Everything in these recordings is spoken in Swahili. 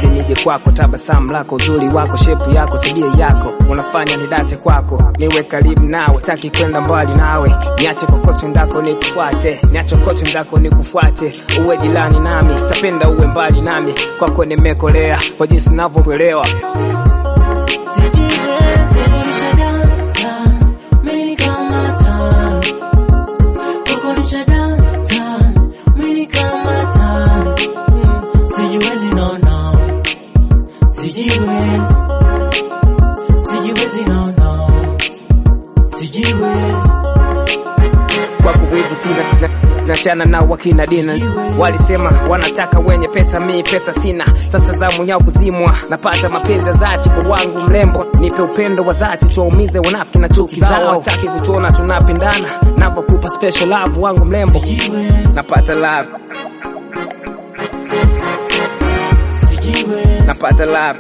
niache nije kwako, tabasamu lako, uzuri wako, shepu yako, tabia yako unafanya nidate kwako, niwe karibu nawe, sitaki kwenda mbali nawe, niache kokote ndako nikufuate, niache kokote ndako nikufuate, uwe jirani nami, sitapenda uwe mbali nami, kwako nimekolea kwa jinsi ninavyokuelewa. kwako wivu sina na- nachana nao wakina dina walisema wanataka wenye pesa mi pesa sina sasa zamu yao kuzimwa napata mapenzi ya dhati kwa wangu mrembo nipe upendo wa dhati tuwaumize wanafiki na chuki zao wataki kutuona tunapendana navyokupa special love wangu mrembo napata love napata love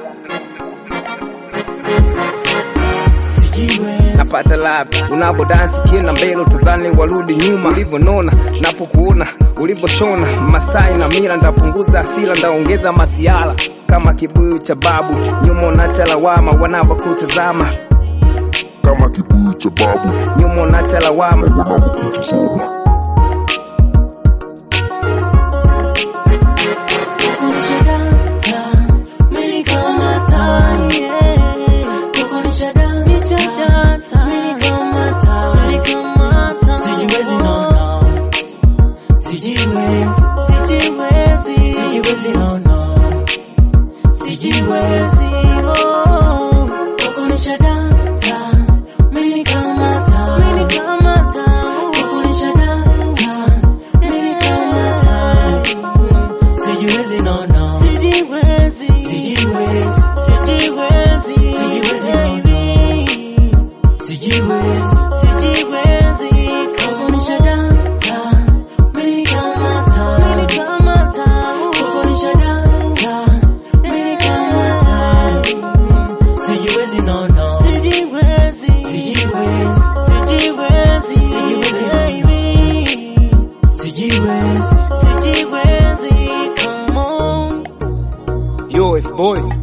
napata love unavo dansi kienda mbele utazani warudi nyuma ulivyonona napokuona ulivyoshona masai na mila ndapunguza asila ndaongeza masiala kama kibuyu cha babu nyuma unacha lawama wanavyokutazama kama kibuyu cha babu nyuma unacha lawama wanavyokutazama yo if boy